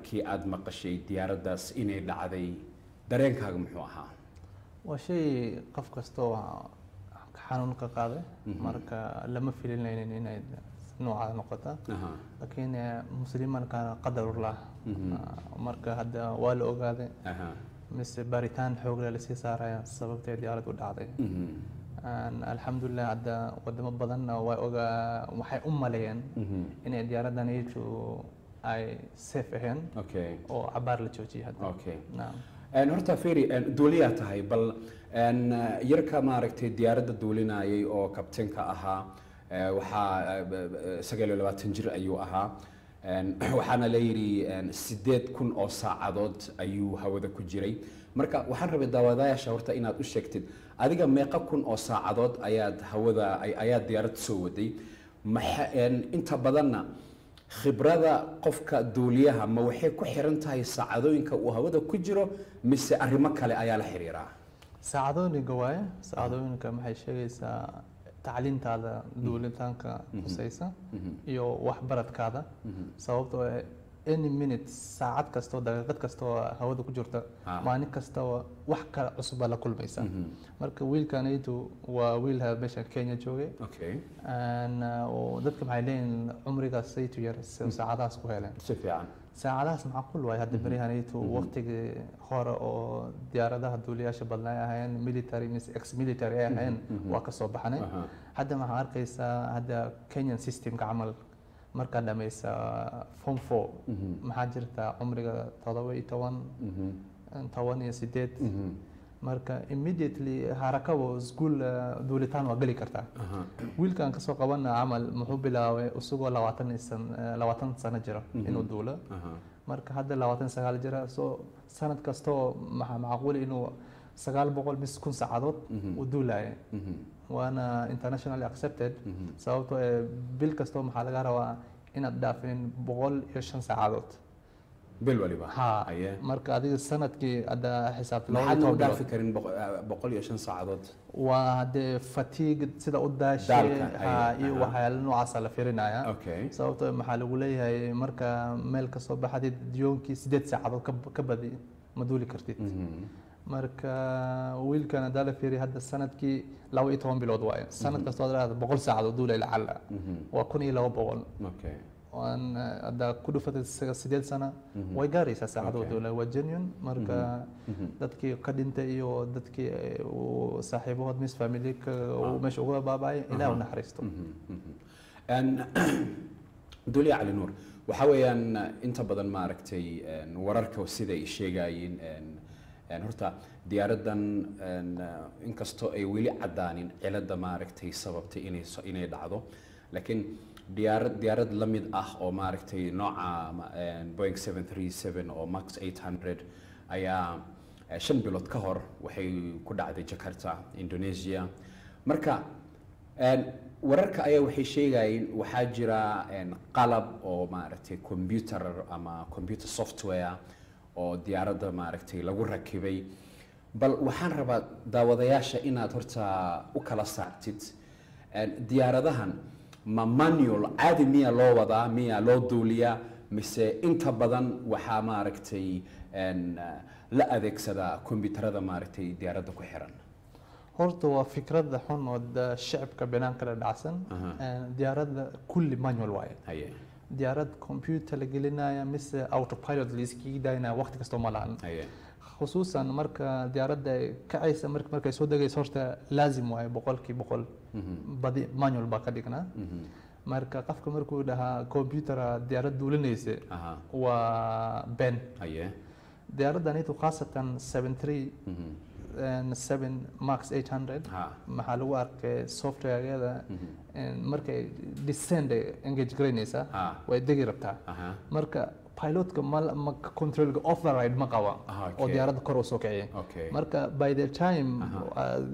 markii aada maqashay diyaaraddaas inay dhacday dareenkaaga muxuu ahaa waa shay qof kastoo xanuun ka qaaday marka lama filinaynin inay noocaada noqota Aha. laakiin eh, muslimanka qadarullah marka hadda waa la ogaaday Aha. mise baaritaan xoogle lasii saaraya sababtay diyaarad u dhacday Mhm. Aan alxamdulilah hadda wadamo badanna way ogaa waxay u maleeyeen Mhm. inay diyaaradan iitu ay safe ahayn okay oo cabaar la joojiyay hadda okay naam Een, horta feri duuliyaa tahay bal een, yarka maaragtay diyaaradda duulinayay oo kabtanka ahaa ee, waxaa eh, eh, sagaal iyo labaatan jir ayuu ahaa Een, waxaana la yidhi een, sideed kun oo saacadood ayuu hawada ku jiray marka waxaan rabay daawadayaasha horta inaad u sheegtid adiga meeqa kun oo saacadood ayaad hawada ay- ayaad diyaarad soo waday maxa een, inta badanna khibrada qofka duuliyaha ma waxay ku xiran tahay saacadooyinka uu hawada ku jiro mise arrimo kale ayaa la xiriiraa saacadooyinka waaye saacadooyinka maxay sheegaysaa tacliintaada duulitaanka husaysa iyo waxbaradkaada sababtoo ah any minute saacad kastoo daqiiqad kastoo hawada ku jirta Ah. maalin kastoo wax kale cusub baa la kulmaysa marka wiilkanaydu waa wiil ha- meesha kenya joogay okay Aan, uh, oo dadka maxay leeyihin cumrigaas saytu yar si saacadahaas ku heleen si fiican saacadahaas macquul waaye hadda beryahanaytu waqtigii hore oo diyaaradaha duuliyaasha badnaa ay ahaayeen military mise ex military ay ahaayeen waa ka soo baxnay Aha. hadda waxaa arkaysaa hadda kenyan systemka camal markaad dhamaysa form four maxaa jirta cumriga todoba iyo toban toban iyo sideed marka immediately harakabo iskuul duulitaan waa geli kartaa Aha. wiilkan kasoo qabana camal muxuu bilaabay isagoo labaatan iyo san- eh, labaatan sano jira inuu duulo Aha. marka hadda labaatan sagaal jira so sanad kastoo maxaa macquul inuu sagaal boqol bis kun saacadood uu duulaya Mhm. waana internationally accepted sababtoo ee bil kastoo maxaa laga rabaa inaad dhaafin boqol iyo shan saacadood bil waliba ha Aye. marka adiga sanadkii hadda xisaabta laba iyo maxaadna u toban dhaafi bilood karin boqo- eh, boqol iyo shan saacadood waa dee fatigue sida u daashay Daalka, ha aye, iyo aha. waxyaala noocaasa la firinaya okay sababtoo maxaa lagu leeyahay marka meel kasoo baxdid yoonkii sideed saacadood ka- ka badi ma duuli kartid Mhm. marka wiilkan haddaa la fiiriya hadda sanadkii laba iyo toban bilood waaye sanad kastoo aad leedahay boqol saacadood duulay lacala waa kun iyo laba boqol okay waan hadda ku dhufatay isaga sideed sana way gaaraysaa saacadood Okay. duulay waa genuine marka dadkii ka dhintay iyo dadkii eh, uu saaxiibahood mis family uu meesha uga baaba'ay ilaah u naxariisto Een, duuliya cali nuur waxaa weeyaan inta badan maaragtay een, wararka siday sheegayeen een, een, horta diyaaraddan een, inkastoo ay weli caddaanin cilada maaragtay sababtay inay so- inay dhacdo laakiin diyaarad diyaarad la mid ah oo maaragtay nooca ma- een, boeing 737 oo max 800 ayaa eh, shan bilood ka hor waxay ku dhacday jakarta indonesia marka Een, wararka ayaa waxay sheegayeen waxaa jira een, qalab oo maaragtay computer ama computer software oo diyaaradda maaragtay lagu rakibay bal waxaan rabaa daawadayaasha inaad horta u kala saartid Een, diyaaradahan ma manual caadi miya loo wadaa miya loo duuliyaa mise inta badan waxaa maaragtay een, la adeegsadaa kombiyuutarada maaragtay diyaaradda ku xiran horta waa fikrada xun oo da- shacabka banaanka la dhacsan Aha. Een, diyaaradda kulli manual waaye haye diyaarad computer la gelinaya mise autopilot la iskaga daynaya waqti kastoo ma lahan haye khusuusan marka diyaaradda ay kacaysa mark- markay soo degayso horta laazim waaye boqolkii boqol badi manual baa ka dhignaa marka qofka markuu dhahaa computera diyaarad duulinaysa aha waa ben haye diyaaraddan itu khaasatan 73 Mhm. and 7 max 800 ha maxaa lagu arkay softwaregeeda markay descend ay engage garaynaysaa Ah. way degi rabtaa aha marka pilotka ma ma controlga override ma qaba Ah, oo okay. diyaaradda kor u soo kiciya okay marka by the time aad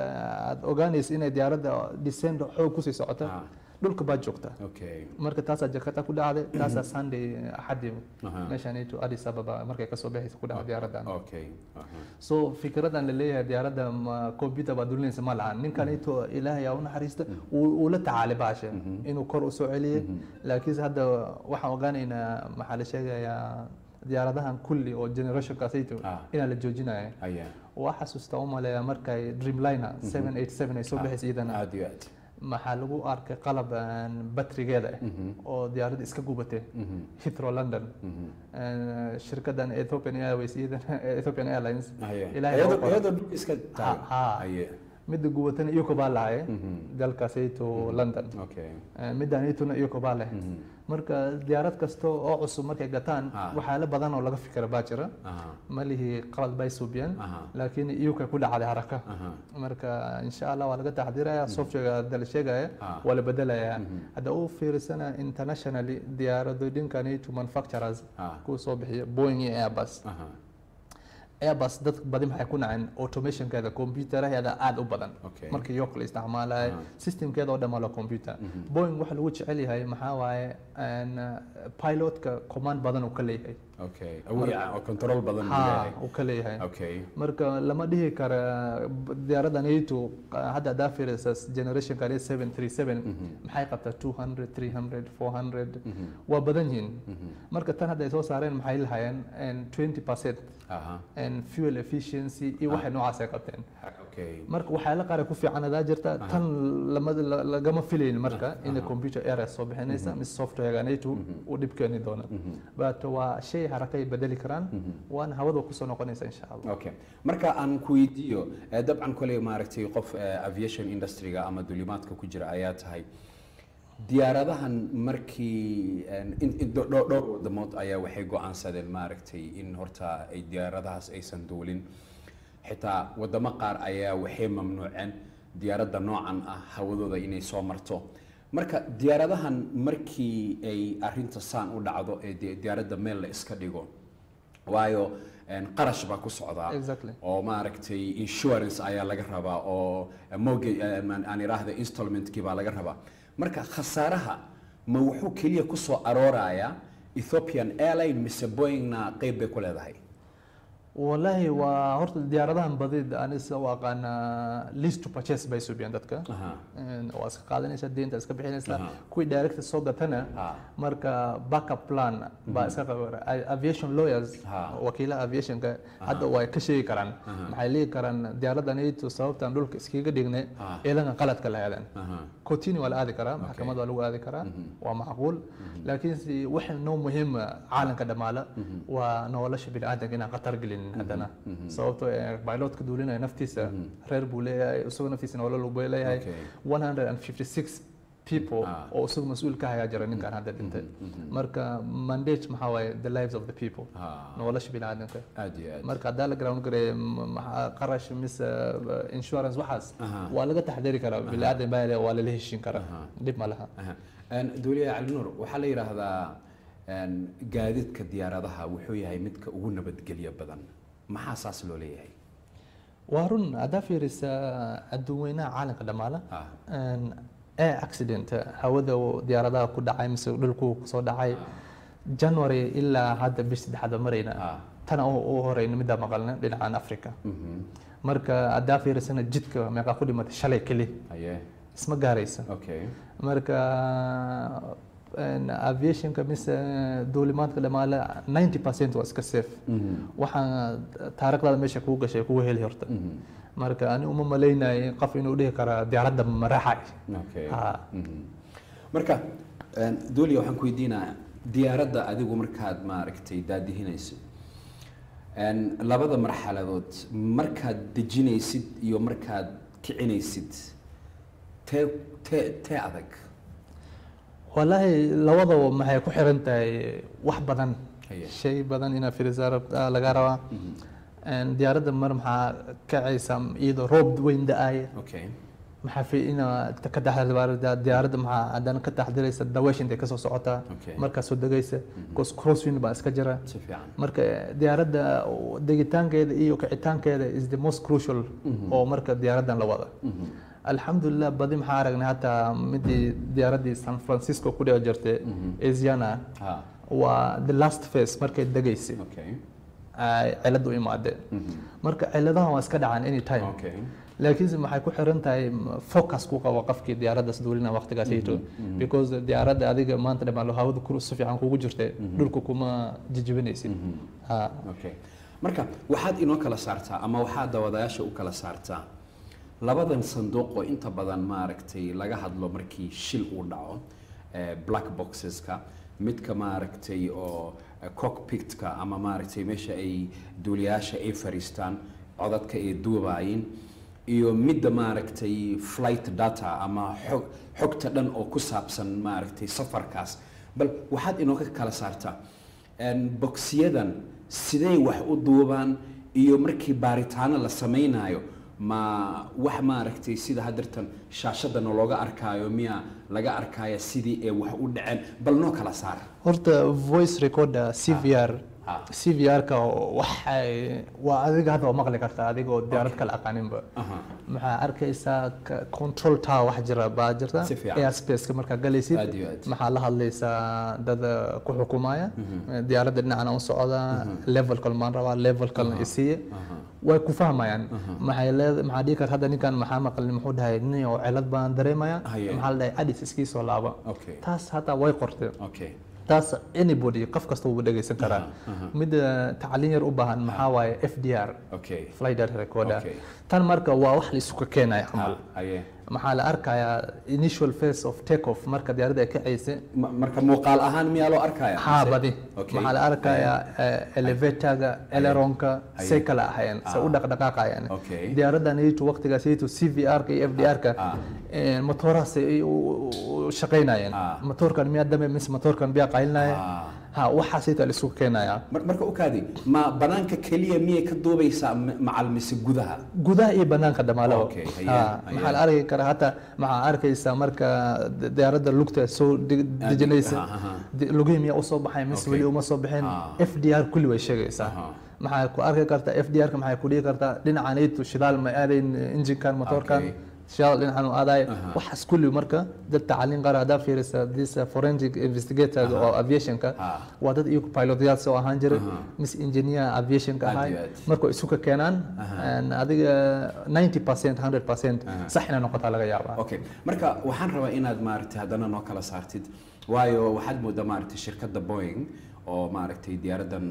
aad ogaanaysa inay diyaaradda descend xoog kusii socota Ah. dhulka baad joogtaa okay marka taasaa jakarta ku dhacday taasaa sunday axadii Aha. meeshanito addis ababa markay kasoo baxaysa ku dhacday diyaaraddan okay aha so fikradan la leeyahay diyaaradda ma computer baa dulinaysa ma lahan ninkan ito ilaahay aa u naxariista uu uu la tacaalay baasha inuu kor u soo celiyey laakiinse hadda waxaan ogaanaynaa maxaa la sheegayaa diyaaradahan kulli oo generationkaasayto Ah. inaa la joojinaya haya waa xasuusta u maleeya markay dreamliner 787 ay soo Ah. baxaysa iyadana aad iyo aad maxaa lagu arkay qalab aan batrigeeda ah Mhm. oo diyaaradda iska gubatay Mhm. Heathrow London Mhm. Een, shirkadan Ethiopian Airways iyadana Ethiopian Airlines haya Ilaahay iyadoo waa qoran. iyadoo dhulka iska taagan ha. haya midda gubatana iyoko baa lahay Mhm. dalkaasayto London okay Een, midaan iyatuna iyoko baa leh Mhm. marka diyaarad kasta oo cusub markay gataan Ah. waxyaalo badan oo laga fikira baa jira aha ma lihi qalad bay suubiyeen aha laakiin iyokay ku dhacday haraka aha marka insha allah waa laga taxdiraya software hadda la sheegaya Ah. waa la bedelaya Mhm. hadda u fiirsana internationally diyaaradooyinkani to manufacturers ah kuwa soo bixiya boeing iyo airbus aha airbus dad badi maxay ku naceen automationkeeda computerheeda aada u badan okay markii york la isticmaalayo Ah. systemkeeda oo dhan waa la computer Mhm. boeing waxa lagu jecel yahay maxaa waaye een, pilotka command badan uu ka leeyahay okay awood oo control badan uu ha leeyahay uu ka leeyahay okay marka lama dhihi kara diyaaradan ayto hadda hadaa fiirisa generation kale 737 Mhm. maxay qabtaa 200 300 400 Mhm. waa badan yihiin Mhm. marka tan hadda ay soo saareen maxay lahayeen 20 percent aha fuel efficiency iyo waxay noocaas ay qabteen okay marka waxyaala qaar ay ku fiican adaa jirta Aha. tan lama la- lagama filayn marka Aha. inay computer error soo bixinaysa mise softwareganaytu uu dhib keeni doona Mhm. but waa shay harakay bedeli karaan Mhm. waana hawada kusoo noqonaysa insha allah okay marka aan ku weydiiyo eh, dabcan koley maaragtay qof eh, aviation industry-ga ama dulimaadka ku jira ayaa tahay diyaaradahan markii en, in- in- dho- dho- dhowr wadamood ayaa waxay go-aansadeen maaragtay in horta ay diyaaradahaas aysan duulin xitaa wadamo qaar ayaa waxay mamnuuceen diyaaradda noocan ah hawadooda inay soo marto marka diyaaradahan markii ay arinta saan u dhacdo ee di- diyaaradda meel la iska dhigo waayo en, qarash baa ku socdaa exactly oo maaragtay insurance ayaa laga rabaa oo mortgage eh, aan aan iraahda installmentkii baa laga rabaa marka khasaaraha ma wuxuu keliya ku soo aroorayaa ethiopian airline mise boeingna qeyb bay ku leedahay والله waa horta diyaaradahan badid ani sida u aqaana lease to purchase bay subiyaan dadka Aha. Een, waa iska qaadanaysa deynta iska bixinaysa Aha. kuwii direct soo gatana Ha. marka backup plan baa iska qabara aviation lawyers Ha. wakiilaha aviationka hadda way ka sheegi karaan Aha. maxay leegi karaan diyaaradan iyto sababtaan dhulka iskaga dhignay Ha. eedanka qaladka la aadan Aha. kotini waa la aadi karaa maxkamad waa lagu aadi karaa waa macquul laakiin si waxa noo muhiima caalamka dhamaala waa nolosha biniaadanka inaan khatar gelin haddana sababtoo ee pilotka duulinaya naftiisa reer buu leeyahay isagoo naftiisa nolol buu leeyahay Okay. 156 people Ah. oo isagu mas-uul ka haya jira ninkan hadda dhintay marka mandate maxaa waaye the lives of the people Ha. nolosha biniaadanka aad iyo aad marka haddaa la ground gareeya m- maxaa qarash mise uh, insurance waxaas Aha. waa laga taxdiri karaa biniaadan baa le- waa lala heshin karaa Aha. dhib ma laha Aha. En, duuliyaha cali nuur waxaa la yidhaahdaa en, gaadiidka diyaaradaha wuxuu yahay midka ugu nabadgelyo badan maxaa saas loo leeyahay waa run haddaa fiirisa adduunweynaha caalamka dhamaala Ah. air accident hawada uu diyaaradaha ku dhacay mise dhulku kusoo dhacay january ilaa hadda bish saddexaad baa marayna Ah. tana u u horeyna middaa maqalna dhinacan africa Mhm. marka haddaa fiirisana jidka meeqaa ku dhimatay shalay keli Haye. isma gaaraysa okay marka een, aviationka mise duulimaadka dhamaale 90 percent waa iska safe Mhm. waxaan taariikhdaada meesha kugu gashay kugu heli horta Mhm. marka ani uma malaynayay qof inuu dhihi karaa diyaaradda ma raaxay okay Ha. Mhm. marka en, duuliya waxaan ku weydiinayaa diyaaradda adigu markaad maaragtay daadihinaysid en, labada marxaladood markaad dejinaysid iyo markaad kicinaysid tee tee tee adag wallaahi labadaba maxay ku xiran tahay wax badan Haye. shay badan inaa fiirisaa rabtaa laga rabaa Mhm. Een, diyaaradda mar maxaa kacaysa iyadoo roob weyn da-ay okay maxaa fi inaad ka taxdirida diyaaradda maxaa haddana ka taxdiraysa daweesha intay kasoo socotaa Okay. markaa soo degaysa cause crosswind baa iska jira si fiican marka diyaaradda degitaankeeda iyo kicitaankeeda is the most crucial oo marka diyaaraddan la wada Mhm. alxamdulilah badi maxaa aragnay hataa midii diyaaraddii san francisco ku dhici jirtay asiana ha waa the last phase markay degaysay okay ay cilad u imaadeen marka ciladahan waa iska dhacaan any time okay laakiinse maxay ku xiran tahay m- focus ku qabo qofkii diyaaraddaas duulina waqtigaasayto because diyaaradda adiga maanta dhamaan hawada ku si fiican kugu jirta dhulka kuma jijibinaysid ha okay marka waxaad inoo kala saartaa ama waxaad daawadayaasha u kala saartaa labadan sanduuq oo inta badan maaragtay laga hadlo markii shil uu dhaco eh, black boxeska midka maaragtay oo eh, cockpitka ama maaragtay meesha ay duuliyaasha ay fariistaan codadka ay duubayin iyo midda maaragtay flight data ama xog xogta dhan oo ku saabsan maaragtay safarkaas bal waxaad inooga kala saartaa een, boksiyadan sidee wax u duubaan iyo markii baaritaano la samaynayo ma wax maaragtay sida haddirtan shaashadana looga arkaayo miya laga arkaya sidii ee wax u dhaceen bal noo kala saar horta voice recorder cvr Ah. cvr-ka waxay waa adiga hadda waa maqli kartaa adiga oo diyaarad kala aqaaninba Aha. maxaa arkaysaa ka- control tower wax jira baa jirta Si fiican. airspace-ka markaa galaysid Aad iyo aad. maxaa la hadlaysaa dad eh, ku xukumaya diyaaradda dhinacana u socda level kale maan rabaa level kalena isiiye way ku fahmayaan maxay leed maxaa dhihi karta hadda ninkan maxaa maqlin muxuu dhahay nin oo cilad baan dareemaya Haye. maxaa la dhahay adis iskii soo laaba okay taas hataa way qorteen okay taas anybody qof kasta wuu dhegeysan karaa midda tacliin yar u baahan maxaa waaye f d r okay flight data recorder Okay. tan marka waa wax la isuka keenaya camal Ah, aye maxaa la arkayaa initial phase of take off marka diyaaradda ay kacaysa Ma- marka muuqaal ahaan miyaa loo arkaya haa mise? badi Okay. maxaa la arkayaa elevatorga eleronka Aye. say kala ahayeen se u Ah. dhaqdhaqaaqayaan Okay. diyaaraddan aytu waqtigaas aytu c v r-ka iyo f d r-ka Ah. motoorahaas ay u u shaqaynayeen Ah. motoorkan miyaa dame mise motoorkan miyaa qaylinaya Ah. ha waxaas ayta la isugu keenaya Mar- marka u kaadi ma banaanka keliya miyay ka duubaysaa ma- macal mise gudaha gudaha iyo banaanka dhamaalaba Okay, haye, Ha, haye. maxaa la arki karaa hataa maxaa arkaysaa marka di- diyaaradda lugta soo deg- dejinaysa ha, ha, ha. di- lugihii miyaa usoo baxay mise Okay. weli uma soo baxeen Ah. f d r kulli way sheegaysaa Aha. maxaa ku arki kartaa f d r-ka maxay ku dhihi kartaa dhinacan aytu shidaal ma aadayn injinkan motoorkan Okay. shidaal dhinacan u aadaay Aha. waxaas kulli marka dad tacliin qaar haddaa fiirisa this uh, forensic investigator oo aviationka Ah. waa dad iyagu pilotyaal soo ahaan jiray Aha. mise engineer aviationka Aad ahay iyo aad. marka isu ka keenaan Aha. and adiga 90 percent 100 percent Aha. sax inay noqotaa laga yaabaa okay marka waxaan rabaa inaad maaragtay haddana noo kala saartid waayo waxaad moodaa maaragtay shirkadda boeing oo maaragtay diyaaraddan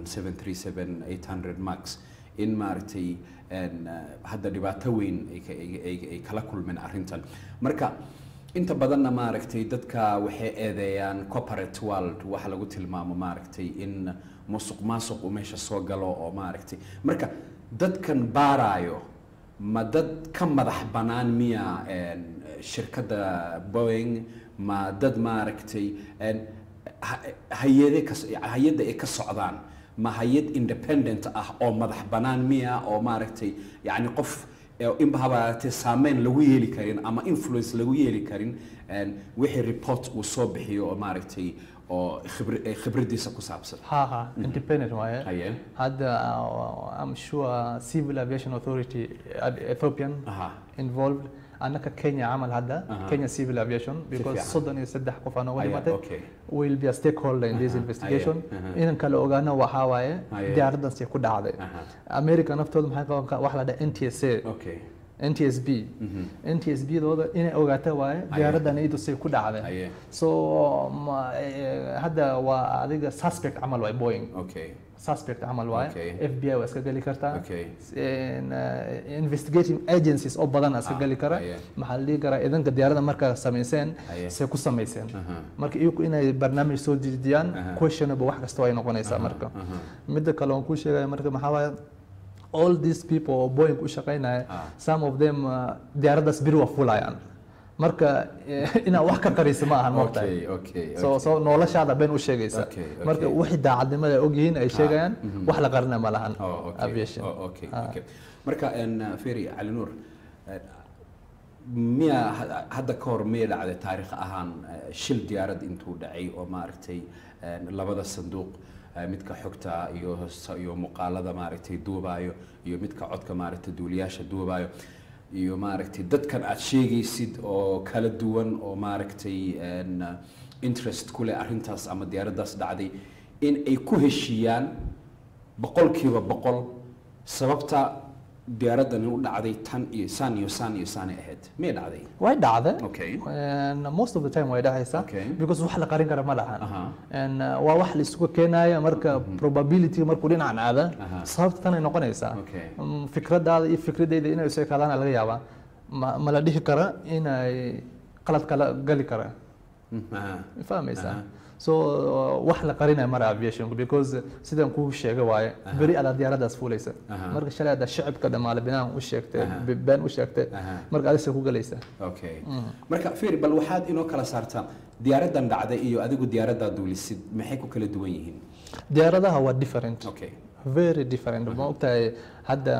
737-800 max in maaragtay een, eh, hadda dhibaato weyn ay ka- ay- ay ay kala kulmeen arrintan marka inta badanna maaragtay dadka waxay eedeeyaan corporate world waxa lagu tilmaamo maaragtay in musuq maasuq uu meesha soo galo oo maaragtay marka dadkan baaraayo ma dad ka madax bannaan miya een, shirkadda boeing ma dad maaragtay een, ha- hay-ade ka hay-adda ay ka socdaan ma hay-ad independent ah oo madax bannaan miya oo maaragtay yacni qof ee inba habaatee saameyn lagu yeeli karin ama influence lagu yeeli karin een, wixii report uu soo bixiyo oo maaragtay oo khibr- ee khibraddiisa ku saabsan ha ha independent waaye haye hadda uh, I'm sure civil aviation authority uh, Ethiopian aha involved annaka Kenya camal hadda Aha. Kenya civil aviation because fiican. soddon iyo saddex qof aan uga Aya, dhimatay okay. will be a stakeholder in this Aha, investigation aya, aha. inan kale ogaana waxaa waaye Aya. diyaaraddaasi ku dhacday Aha. America naftooda maxay qaban ka wax la dhaha NTSA okay NTSB NTSB dooda inay ogaata waaye diyaaraddan iyadu say ku dhacday haye so ma- eh, hadda waa adiga suspect camal waay Boeing okay suspect camal waaye Okay. FBI waa iska geli kartaa Okay. En, uh, investigating agencies oo badan aa iska Ah, geli kara aye. maxaa la dhihi karaa idanka diyaaradda markaa samayseen Aye. say ku samayseen Aha. marka iyagu inay barnaamij soo dejiyaan Aha. questionable wax kasta ay noqonaysaa marka aha. midda kale oon kuu sheegaya marka maxaa waaye all these people oo boeing u shaqaynaya Ah. some of them uh, diyaaraddaas biri waa fulayaan marka eh, inaad wax ka qarisa ma ahan moogtahay okay okay so so noloshaada been u sheegaysa Okay, okay. marka wixii daacadnimada ay ogyihiin ay sheegayaan wax la qarina ma lahan Oh, okay. aviation Oh, okay, Ah. okay. marka en, uh, ferry cali nuur eh, miya ha- hadda ka hor miyay dhacday taariikh ahaan eh, shil diyaarad intuu dhacay oo maaragtay en, labada sanduuq eh, midka xogta iyo s- iyo muuqaalada maaragtay duubaayo iyo midka codka maaragtay duuliyaasha duubaayo iyo maaragtay dadkan aad sheegaysid oo kala duwan oo maaragtay en, uh, interest ku leh arrintaas ama diyaaraddaas dhacday in ay ku heshiiyaan boqolkiiba boqol sababta diyaaraddan u dhacday tan iyo saan iyo saan iyo saanay ahayd miyay dhacday way dhacda okay And most of the time way dhacaysaa Okay. because wax la qarin kara ma lahan Aha. And, uh, waa wax la isugu keenaya marka probability markuu dhinacan aada Aha. sababta tanay noqonaysaa Okay. Mm, fikradaada iyo fikradeyda inay isu ekaadaan laga yaabaa ma ma la dhihi kara inay qalad kala gali kara Aha. fahmaysaa Aha. so uh, wax la qarinaya mara aviationku because sidaan kuu sheega waaye beri adaa diyaaradaas fuulaysa Aha. marka shalay adaa shacibka dhammaale binaan u sheegtay Aha. be- been u sheegtay Aha. marka adisa ku galaysaa okay marka fiir bal waxaad inoo kala saartaa diyaaraddan dhacday iyo adigu diyaaraddaa duulisid maxay ku kala duwan yihiin diyaaradaha waa different okay very different ma ogtahay hadda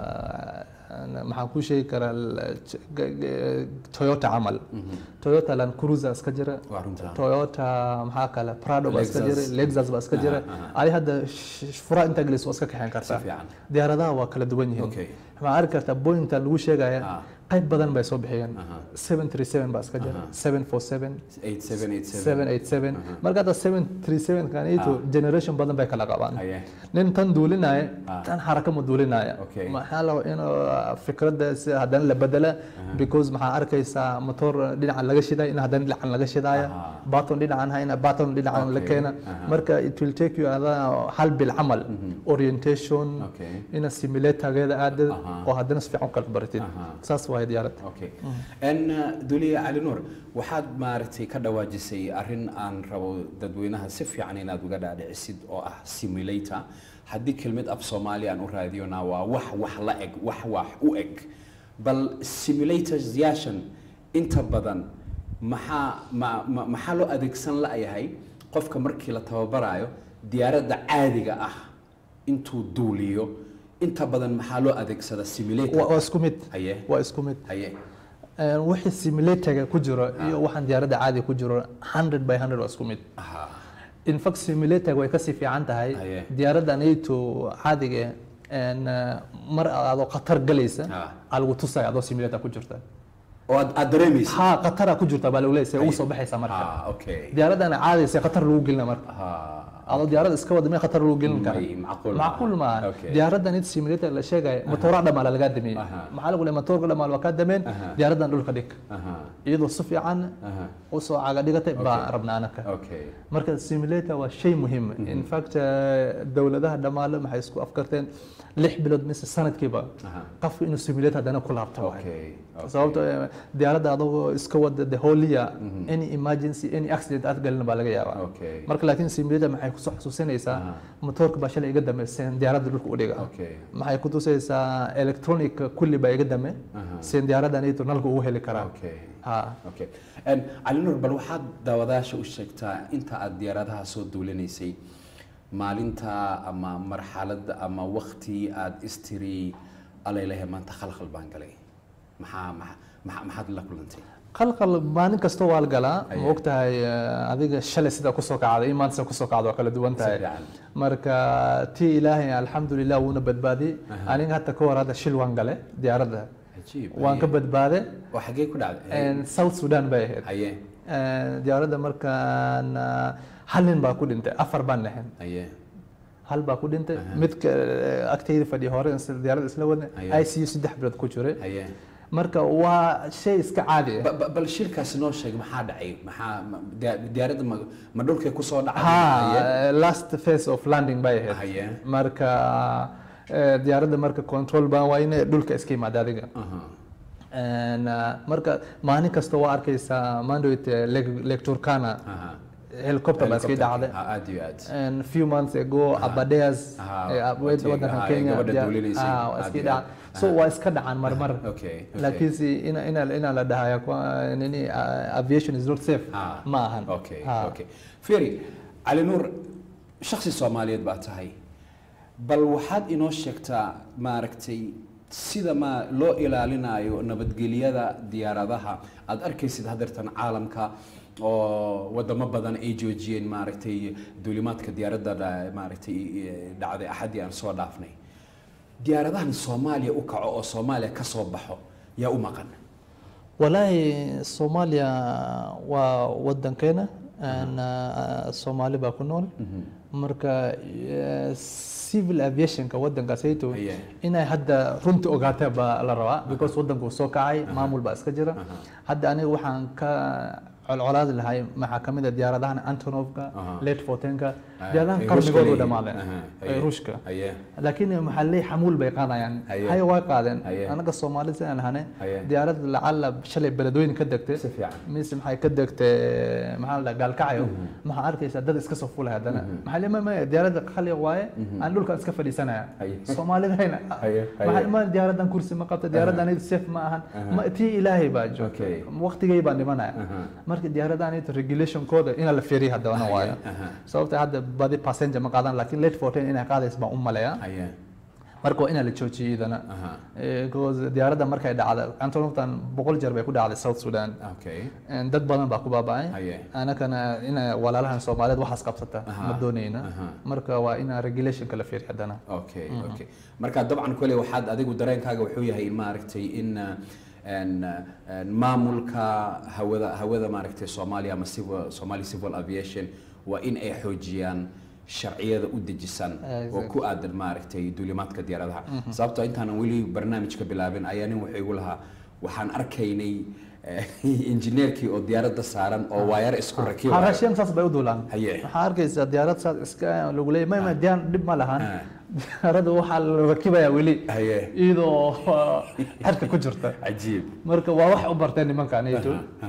uh, maxaan kuu sheegi karaa l- j- g- g- toyota camal toyota land cruiser iska jira waa runtaa toyota maxaa kale prado baa iska jira Lexus. lexus baa iska jira Aha, aha. adi hadda sh- sh- fura intaa gelis waa iska kaxeen si kartaa fiican diyaaradaha waa kala duwan yihiin okay waxaa arki kartaa bointa lagu sheegaya Ah. qayb badan bay soo bixiyeen Aha. 737 baa iska jira Aha. 747 eight seven eight seven 787 Aha. marka hadda 737 kanito Ah. generation badan bay kala qabaan aye nin tan duulinaya Ah. tan xaraka ma duulinaya Okay. maxaa la inuu fikradaas haddana la bedela because maxaa arkaysaa motor dhinacan laga shiday in haddana dhinacan laga shidaya Aha. baton dhinacan hayna baton dhinacan la Okay. keena Aha. marka it will take you ada hal bil camal orientation okay ina simulatorgeeda aadad Aha. oo haddana si fiican u kala baratid Aha. saas waay diyaaradda okay n duliya cali nuur waxaad maaragtay ka dhawaajisay arrin aan rabo dadweynaha si fiican inaad uga dhaadhicisid oo ah simulator haddii kelmad af soomaali aan u raadiyona waa wax wax la eg wax wax u eg bal simulators yaashan inta badan maxaa ma- ma- maxaa loo adeegsan la'yahay qofka markii la tababarayo diyaaradda caadiga ah intuu duuliyo inta badan maxaa loo adeegsada waa simulator waa isku mid haye waa isku mid haye Een, wixii simulatorga ku jiro iyo waxaan diyaaradda caadi ku jiro 100 by 100 waa isku mid aha in fact simulator way kasii fiican tahay Haye. diyaaradda nato caadiga een, mar adoo khatar galaysa Ah. aa lagu tusaya adoo simulator ku jirta oo aad aad dareemaysa ha khatara ku jirta baa lagu leeyahay ugu Haye. soo baxaysa marka ah okay diyaaraddana caadaysa khatar lagu gelina marka ha adoo diyaaradda iska wada mee khatar lagu gelin kara May- macquul maaha. macquul maaha Okay. diyaaraddan id simulator la sheegaya matoora dhamaala lagaa damiyey Aha. maxaa lagu leeyahay matoorka dhamaal waa kaa dameen Aha. diyaaraddan dhulka dhig aha iyadoo si fiican aha u soo caga dhigatay baa Okay. rabnaa anaka okay marka simulator waa shay muhiim in fact eh, dowladaha dhammaale maxay isku afkarteen lix bilood mise sanadkiiba aha qofku inuu simulator haddana ku laabto waaye. okay okay. sababto eh, diyaaradda adagoo iska wada the whole year any emergency any accident aad galin baa laga yaabaa okay marka laakiin simulator maxay kusoo xasuusinaysaa Aha. motoorka baa shalay iga dambeyseen diyaaradda dhulka u dhiga okay maxay ku tusaysaa electronic kulli baa iga dame Aha. seen diyaaradda nito nalka ugu heli karaa okay ha okay En, cali nuur bal waxaad daawadaasha u sheegtaa inta aad diyaaradaha soo duulinaysay maalinta ama marxaladda ama wakti aad istiri alaylahe maanta khalkhal baan galay maxaa maxaa- maxaa- maxaad la kulantay qalqal maalin kasta waa la galaa Aye. ma ogtahay eh, adiga shalay sida kusoo kacday iyo maanta sida kusoo kacda waa kala duwan Si tahay fiican. marka tii ilaahay alxamdulilah wuuna badbaadiyey Aha. aniga hata ka hor hadda shil waan gale diyaaradda cajiib waan ka haye. badbaade oo xaggee ku dhacday En south sudan bay ahayd haye En diyaaradda markaan ah, hal nin baa ku dhintay afar baan nahayn haye hal baa ku dhintay Aha. midka eh, agtayda fadhiya hore isla- diyaaradda isla wadna Aye. i c u saddex bilood ku jiray haye marka waa shay iska caadi ah Ba- ba- bal shirkaasi noo sheeg maxaa dhacay maxaa ma- diya- diyaaradda ma ma dhulkay kusoo dhacday Haye. ha last phase of landing bay ahayd haye marka eh, diyaaradda marka control baan waa inay dhulka iska yimaada adiga aha En, ah, marka maalin kasta waa arkaysaa mandate lake turkana aha helicopter baa iska dhacday Ha, aad iyo aad and few months ago abadeas Aha, eh, watiga, wadanka aha, kenya gabadha diya- duulinaysay, ah, waa aad iska iyo dhaca aad. so waa iska dhacaan marmar okay okay. laakiinse ina ina ina la dhahaya kwa- nini ah, aviation is not safe Ha. ma ahan okay Ha. okay feri cali nuur shakhsi soomaaliyeed baa tahay bal waxaad inoo sheegtaa maaragtay sida ma loo ilaalinayo nabadgelyada diyaaradaha aad arkaysid hadeertan caalamka oo wadamo badan ay joojiyeen maaragtay duulimaadka diyaaradda dha- maaragtay eh, dhacday axaddii aan soo dhaafnay diyaaradahan soomaaliya u kaco oo soomaaliya ka soo baxo yaa u maqan walaahi soomaaliya waa wadankeena aan, ah, soomaali baa ku nool marka eh, civil aviationka waddankaasayto Aye. inay hadda runta ogaataa baa la rabaa because waddanku soo kacay maamul baa iska jira hadda aniga waxaan ka colcolaadi lahay maxaa ka mid a diyaaradahan antonovka Aha. late fortenka Ah, diyaaradahan ay qarnigoodu Ruushka dhammaadeen leeyihiin. Aha, ee aye. ruushka Aye. laakiin maxaa leey xamuul bay qaadayaan Aye. hay way qaadeen Aye. anaga soomaali sidaan lahane Aye. diyaarad lacala shalay beledweyne ka degtay Si fiican. mise maxay ka degtay maxaa la dhaha gaalkacyo maxaa arkaysaa dad iska soo fulay haddana maxaa le ma diyaaradda khali waaye aan dhulkan iska fadhiisanaya Aye. soomaalidayna Aye, aye. maxaa ma diyaaraddan kursi ma qabta diyaaraddan safe ma ahan ma tii ilaahay baa joogta Okay. waqtigay baan dhimanaya Aha. marka diyaaraddan regulationkooda ina la fiiriyo haddana waayo aha. sababta hadda badi passenger ma qaadan laakiin late fourteen inay qaadaysa baan u maleeyaa Aye. marka waa inaa la joojiyay idana Aha. Eh, because diyaaradda markay dhacda antonoftan boqol jeer bay ku dhacday south sudan Okay. En dad badan baa ku baaba'ay Aye. anakana ina walaalahan soomaaliyeed waxaas qabsata Aha. ma doonayna Aha. marka waa inaa regulationka la fiiriyo haddana okay okay marka dabcan kole waxaad adigu dareenkaaga wuxuu yahay in maaragtay in uh, en, uh, en, maamulka hawada hawada maaragtay soomaaliya ama civil somali civil aviation waa in ay xoojiyaan sharciyada u dejisan oo ku aadan maaragtay duulimaadka diyaaradaha sababtoo intaanan weli barnaamijka bilaabin ayaa nin wuxuu igu lahaa waxaan arkaynay eh, injineerkii oo diyaaradda saaran oo waayar isku rakibayo harashiyan saas bay u duulaan Haye. waxaa arkaysaa diyaarad saas iska lagu leeyahay may may diyaan dhib ma lahan Ah. diyaaradda waxaa la rakibayaa weli Haye. iyadoo xerka ku jirta cajiib marka waa wax u barteen nimankan ayto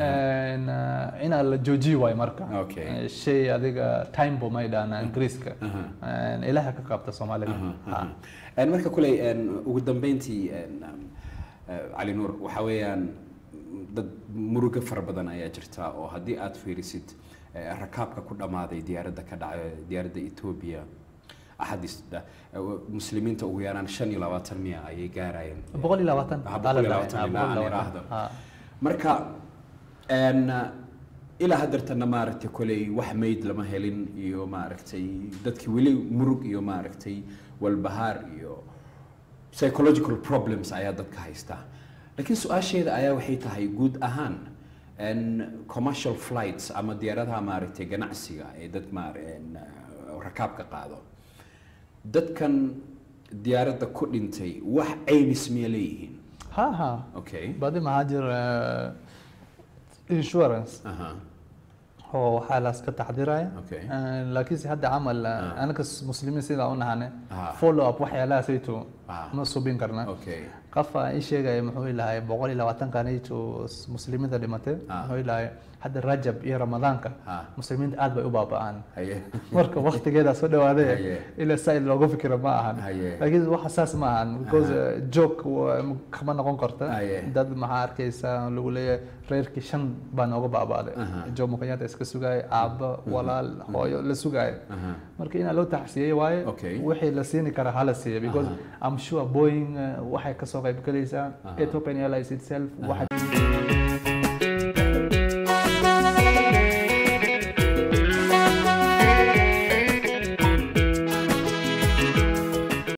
inaa la joojiyo waayo marka Okay. Eh, shay adiga time bo may dhaana ingiriiska Eh, ilaaha ka qabta soomaalida Ha. En marka kuley en, ugu dambeyntii en, um, eh, cali nuur waxaa weeyaan dad murugo fara badan ayaa jirta oo haddii aad fiirisid eh, rakaabka ku dhammaaday diyaaradda ka dhacay diyaaradda etoobiya axadista muslimiinta ugu yaraan shan iyo labaatan miya ayay gaarayeen boqol iyo labaatan Ah, boqol iyo labaatan Ah, ilaa aan boqol iyo iraahdo. labaatan. Ha. marka en, ilaa haddeertana maaragtay koley wax mayd lama helin iyo maaragtay dadkii weli murug iyo maaragtay walbahaar iyo psychological problems ayaa dadka haysta laakiin su-aasheeda ayaa waxay tahay guud ahaan en, commercial flights ama diyaaradaha maaragtay ganacsiga ee dad maar en, rakaabka qaado dadkan diyaaradda ku dhintay wax caymis miya leeyihiin ha ha okay badi maxaa jira insurance aha oo waxaa laska taxdiraya Okay. Eh, laakiinse hadda camal anaka muslimiin sidaa u nahane Ah. follow up waxyaalahaasayto Ah. ma subin karna okay qafa ii sheegaya muxuu ilahay boqol iyo labaatankanayto muslimiinta dhimatay Ah. muxuu ilahay hadda rajab iyo ramadaanka Ah. muslimiinta aad bay u baaba'aan haye marka waktigeeda soo dhawaaday Haye. ila saaid loogu fikiro ma ahan Haye. laakiin waxa saas ma ahan because joke kama noqon karta Haye. dad maxaa arkaysa lagu leeyahay reerkii shan baa nooga baaba'day Aha. jomo kenyatta iska sugaya aabba walaal hooyo la sugaya Aha. marka inaa loo taxsiyey waaye Okay. wixii la siini kara hala siiya because I'm sure Boeing uh, waxay kasoo qayb galaysaa Ethiopian Airlines itself waxay